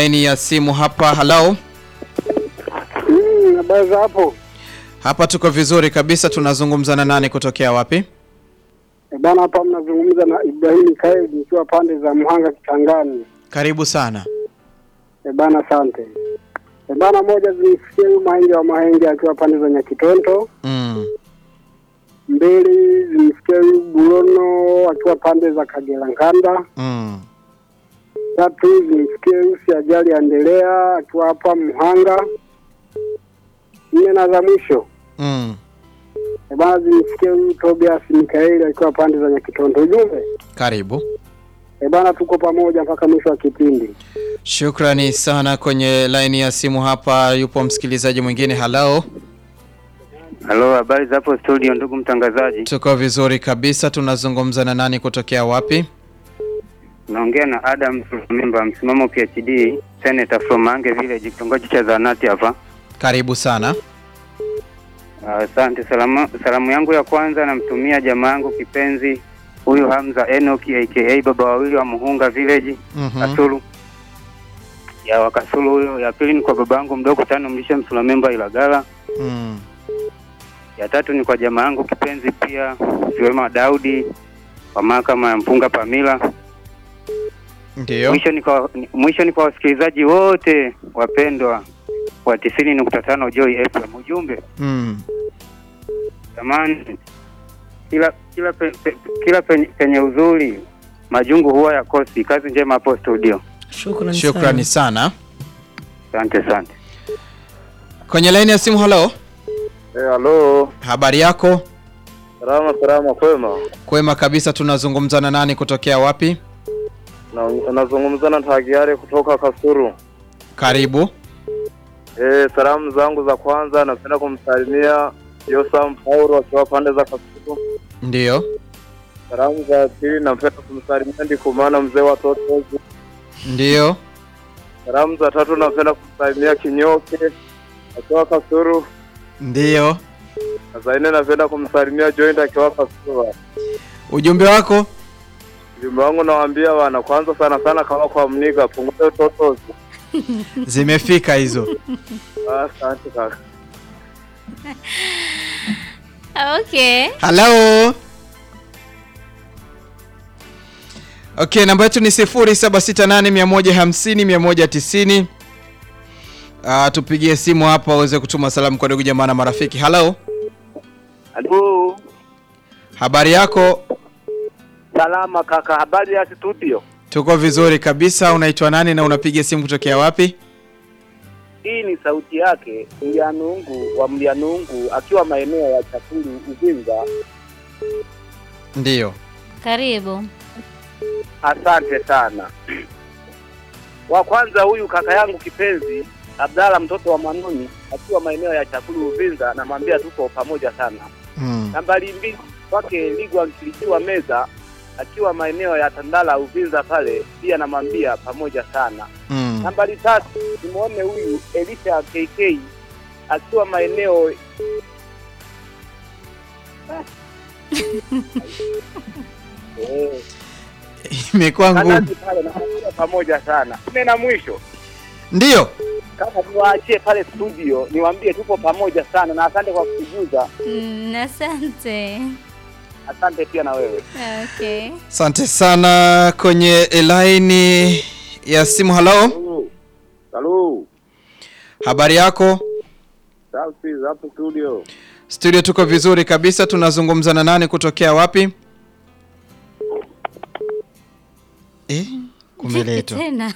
laini ya simu hapa. Hello, Mm, habari za hapo hapa tuko vizuri kabisa. Tunazungumza na nani kutokea wapi? Eh, bana, hapa mnazungumza na Ibrahim Kaid nikiwa pande za Mhanga Kitangani. Karibu sana. E bana, asante. E bana, moja zimsikie huyu Mahenge wa Mahenge akiwa pande za Nyakitonto. Mm. Mbili zimsikie huyu Bulono akiwa pande za Kagera Nkanda. Mm. Tatu zimsikie huyu Siajali Endelea akiwa hapa Mhanga. Nne na za mwisho Mm. e bana, zimsikie huyu Tobias Mikaeli akiwa pande za Nyakitonto. Ujumbe Karibu. e bana, tuko pamoja mpaka mwisho wa kipindi. Shukrani sana. Kwenye laini ya simu hapa yupo msikilizaji mwingine. Hello, Halo, habari za hapo studio, ndugu mtangazaji. tuko vizuri kabisa. Tunazungumza na nani kutokea wapi? Naongea na Adam Memba, msimamo PhD, Senator from Mange Village, kitongoji cha Zanati hapa. Karibu sana. Asante. salamu, salamu yangu ya kwanza namtumia jamaa yangu kipenzi huyu Hamza Enoch aka baba wawili wa Muhunga Village Mhm. Kasulu ya Wakasulu huyo. Ya pili ni kwa baba yangu mdogo tano mlisha Msulamemba Ilagala. Mm. Ya tatu ni kwa jamaa yangu kipenzi pia Siwema Daudi wa mahakama ya Mpunga Pamila. Ndio. Mwisho ni kwa ni- mwisho ni kwa wasikilizaji wote wapendwa wa tisini nukta tano Joy FM. Ujumbe Mm. jamani, kila kila pe, pe, kila penye, penye uzuri majungu huwa yakosi. Kazi njema hapo studio, Shukrani Shukrani sana. sana. asante asante. Kwenye laini ya simu. Hello, Eh, halo. habari yako? Salama salama kwema. Kwema kabisa. Tunazungumza na nani kutokea wapi? Na nazungumza na Tagiare kutoka Kasuru. Karibu. Eh, salamu zangu za kwanza napenda kumsalimia Yosam Paulo akiwa pande za Kasuru. Ndio. Salamu za pili napenda kumsalimia Ndikumana mzee wa Totozi. Ndio. Salamu za tatu napenda kumsalimia Kinyoke akiwa Kasuru. Ndio. Na za nne napenda kumsalimia Joint akiwa Kasuru. Ujumbe wako? Ujumbe wangu nawaambia wana kwanza sana sana kama kwa mniga punguza Totozi. Zimefika hizo. Asante kaka. Okay. Hello. Okay, namba yetu ni 0768150190. Ah, tupigie simu hapa uweze kutuma salamu kwa ndugu jamaa na marafiki. Hello. Halo, Habari yako? salama kaka, habari ya studio? Tuko vizuri kabisa. Unaitwa nani na unapiga simu kutokea wapi? Hii ni sauti yake Mlyanungu wa Mlyanungu akiwa maeneo ya Chakulu Uvinza. Ndiyo. Karibu. Asante sana. Wa kwanza huyu kaka yangu kipenzi Abdalla mtoto wa Manuni akiwa maeneo ya Chakulu Uvinza, namwambia tuko pamoja sana. Mm. Nambari mbili kwake Ligwa Nkilikiwa Meza akiwa maeneo ya Tandala Uvinza pale, pia namwambia pamoja sana. Mm. Nambari tatu nimuone huyu Elisha KK akiwa maeneo Eh, Imekuwa ngumu. Kanazi pale namwambia pamoja sana. Nne na mwisho Ndiyo. kama niwaachie pale studio, niwaambie tupo pamoja sana, na asante kwa kutujuza. Mm, asante. Asante pia na wewe. Okay. Asante sana kwenye laini ya simu. Hello. Halo. Habari yako? Safi hapo studio. Studio tuko vizuri kabisa. Tunazungumza na nani kutokea wapi? Eh, kumeletwa. Tena.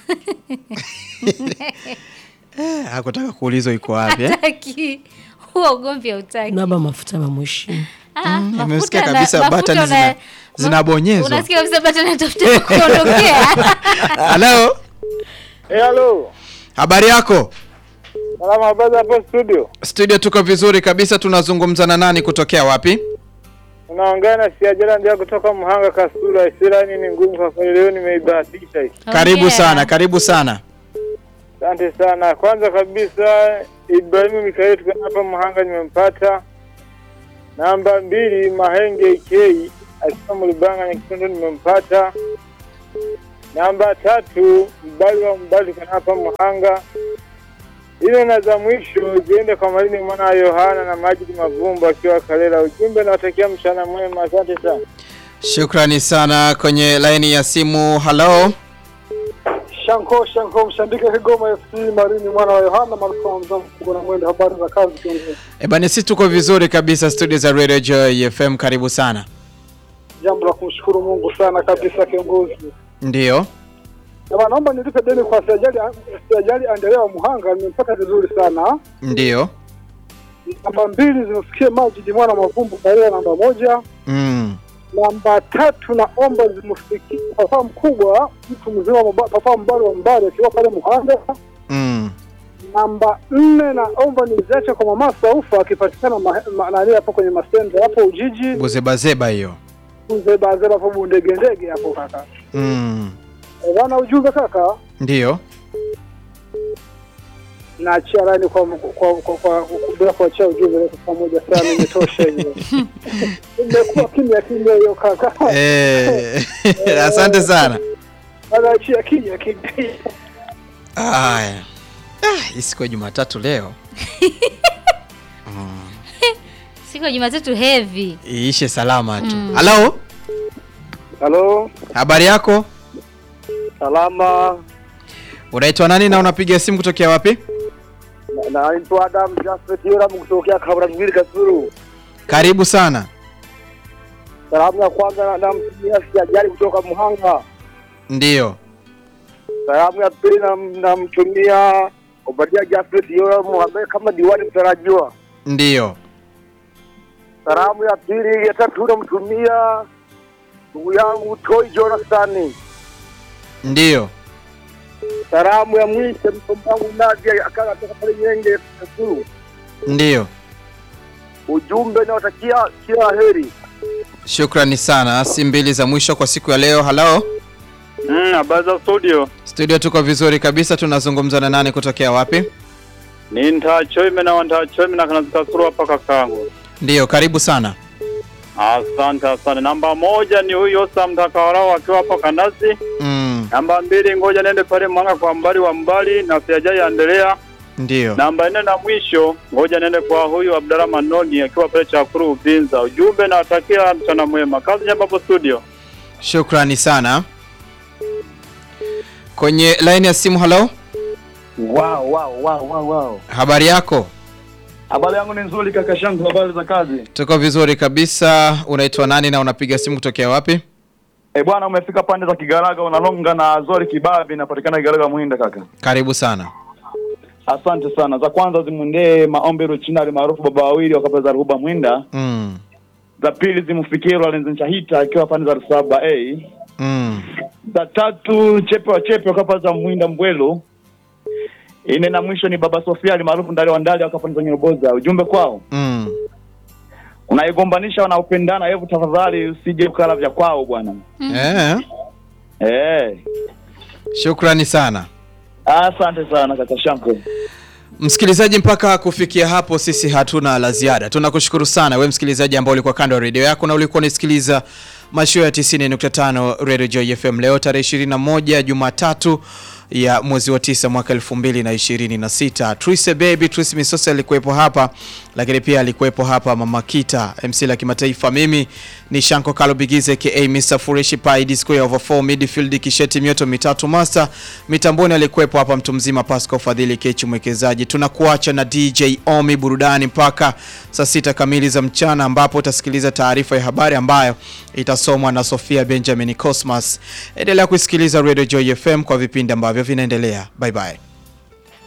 Eh, hakutaka kuulizwa iko wapi eh? Hataki. Huo ugomvi hautaki. Naba mafuta mamwishi. Ah, mafuta Nimesikia na- kabisa mafuta button una- zina, ma- zinabonyezwa. Unasikia kabisa bata natafuta kuondokea. Hello. Eh, halo. Habari yako? Salama habari hapo studio. Studio tuko vizuri kabisa. Tunazungumza na nani kutokea wapi? Unaongea na Siajala ndio kutoka Mhanga Kasura. Isirani ni ngumu kwa kweli, leo nimeibahatisha hii. Karibu Hongera. sana, karibu sana. Asante sana. Kwanza kabisa Ibrahimu Mikaeli tukiwa hapa Mhanga nimempata. Namba mbili Mahenge K akiwa Mlibanga Nyakisondo nimempata. Namba tatu mbali wa mbali kana hapa Muhanga. Ile na za mwisho ziende kwa Malini mwana wa Yohana na Majidi Mavumba akiwa Kalela. Ujumbe nawatakia mchana mwema, asante sana. Shukrani sana. Kwenye laini ya simu, halo. Shanko Shanko mshandike Kigoma FC Marini mwana wa Yohana maarufu mzangu na mwendo habari za kazi kiongozi. E bana, sisi tuko vizuri kabisa studio za Radio Joy FM. Karibu sana. Jambo la kumshukuru Mungu sana kabisa kiongozi. Ndiyo, Baba naomba nilipe deni kwa Siajali Siajali Andrea wa Muhanga nimempata vizuri sana. ndiyo. Namba mbili zimfikie Majidi mwana wa Mavumbu Kalela namba moja. Mm. Namba tatu naomba zimfikie papa mkubwa mtu mzima mba- papa mbali wa mbali akiwa pale Muhanga. Mm. Namba nne naomba niziache kwa mama Saufa akipatikana ma- ma- nani hapo kwenye masende hapo Ujiji Buzebazeba hiyo. Uzebazeba hapo bundege ndege hapo kaka. Mm. Eh, Bwana ujumbe kaka, Ndiyo. naachia laini kwa kwa kwa kwa bila kuachia ujumbe leo pamoja sana imetosha hiyo. Imekuwa kimya kimya hiyo kaka. Eh, asante sana. Anaachia kimya kimya. Haya. Ah, hii siku ya Jumatatu leo Siku ya Jumatatu heavy. iishe salama tu. Mm. Halo, Halo, habari yako? salama. Unaitwa nani na unapiga simu kutokea wapi? Na- Naitwa Adam Jafet Yoram kutokea Kabaragwili Kasuru. Karibu sana. Salamu ya kwanza na- namtumia Siajali kutoka Muhanga. Ndiyo. Salamu ya pili nam- namtumia Obadia Jafet Yoram ambaye kama diwani mtarajiwa. Ndiyo. Salamu ya pili ya tatu namtumia ndugu yangu Toi Jonathan. Ndiyo. Salamu ya mwisho mtomba wangu Nadia akawa kutoka pale Nyenge Kasuru. Ndiyo. Ujumbe nawatakia kila la heri. Shukrani sana. Si mbili za mwisho kwa siku ya leo. Halo. Mm, habari za studio. Studio tuko vizuri kabisa. Tunazungumza na nani kutokea wapi? Ni ntachoime na ntachoime na kana zikasuru hapa kakangu. Ndiyo, karibu sana. Asante asante. Namba moja ni huyo Osam Mtakawarao akiwa hapo Kanazi. Mm. Namba mbili ngoja nende pale Mwanga kwa mbali wa mbali na Siajai endelea. Ndiyo. Namba nne na mwisho ngoja nende kwa huyu Abdalla Manoni akiwa pale Chakuru Uvinza. Ujumbe nawatakia mchana mwema. Kazi njema hapo studio. Shukrani sana. Kwenye line ya simu, halo. Wow, wow, wow, wow, wow. Habari yako? Habari yangu ni nzuri kaka shangu, habari za kazi? Tuko vizuri kabisa. Unaitwa nani na unapiga simu kutokea wapi? Eh bwana, umefika pande za Kigaraga, unalonga na Zori Kibabi, inapatikana Kigaraga Muhinda kaka. Karibu sana. Asante sana. Za kwanza zimwendee maombi Ruchinari maarufu baba wawili wakapa za Ruhuba Mwinda. Mm. Za pili zimfikie Lorenzo Nchahita akiwa pande za Rusaba A. Mm. Za tatu Chepe wa Chepe wakapa za Mwinda Mbwelo. Ine na mwisho ni baba Sofia alimaarufu Ndali wa Ndali wakapa za Nyeroboza. Ujumbe kwao Mm. unaigombanisha wanaopendana, hebu tafadhali usije ukala vya kwao bwana. Eh. Eh. Shukrani sana. Asante sana kaka Shanko. Msikilizaji, mpaka kufikia hapo sisi hatuna la ziada. Tunakushukuru sana we msikilizaji ambao ulikuwa kando ya redio yako na ulikuwa unasikiliza mashua ya 90.5 Radio Joy FM leo tarehe 21 Jumatatu ya mwezi wa tisa mwaka 2026. Trise Baby Trise Misosa alikuwepo hapa, lakini pia alikuwepo hapa Mama Kita MC la kimataifa. Mimi ni Shanko Kalo Bigize aka Mr Fureshi Pai Disco ya over 4 midfield kisheti mioto mitatu master. Mitamboni alikuwepo hapa mtu mzima Pascal Fadhili Kechi mwekezaji. Tunakuacha na DJ Omi burudani mpaka saa sita kamili za mchana ambapo utasikiliza taarifa ya habari ambayo itasomwa na Sofia Benjamin Cosmas. Endelea kusikiliza Radio Joy FM kwa vipindi ambavyo vinaendelea. Bye bye.